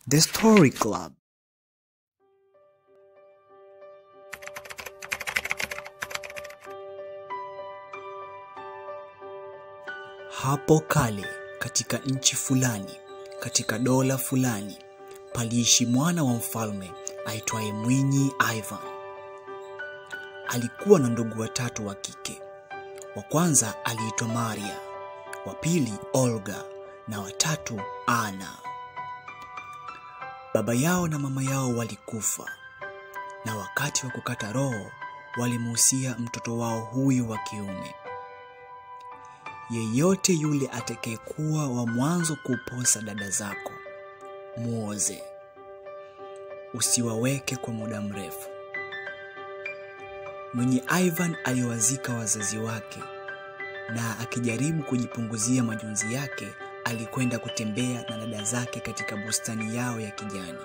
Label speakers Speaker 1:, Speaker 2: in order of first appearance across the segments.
Speaker 1: The Story Club. Hapo kale katika nchi fulani, katika dola fulani, paliishi mwana wa mfalme aitwaye Mwinyi Ivan. Alikuwa na ndugu watatu wa kike. Wa kwanza aliitwa Maria, wa pili Olga na watatu Ana. Baba yao na mama yao walikufa, na wakati wa kukata roho walimuhusia mtoto wao huyu wa kiume, yeyote yule atakayekuwa wa mwanzo kuposa dada zako muoze, usiwaweke kwa muda mrefu. Mwenye Ivan aliwazika wazazi wake, na akijaribu kujipunguzia majonzi yake, alikwenda kutembea na dada zake katika bustani yao ya kijani.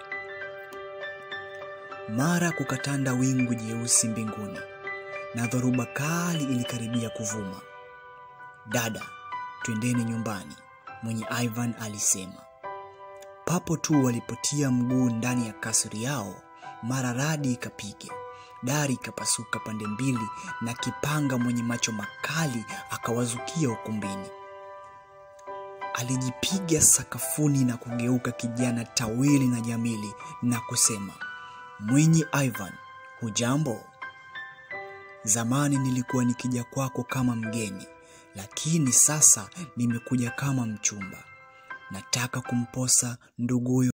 Speaker 1: Mara kukatanda wingu jeusi mbinguni, na dhoruba kali ilikaribia kuvuma. Dada, twendeni nyumbani, mwenye Ivan alisema. Papo tu walipotia mguu ndani ya kasri yao, mara radi ikapiga, dari ikapasuka pande mbili, na kipanga mwenye macho makali akawazukia ukumbini. Alijipiga sakafuni na kugeuka kijana tawili na jamili na kusema, Mwinyi Ivan, hujambo? Zamani nilikuwa nikija kwako kama mgeni, lakini sasa nimekuja kama mchumba. Nataka kumposa nduguyo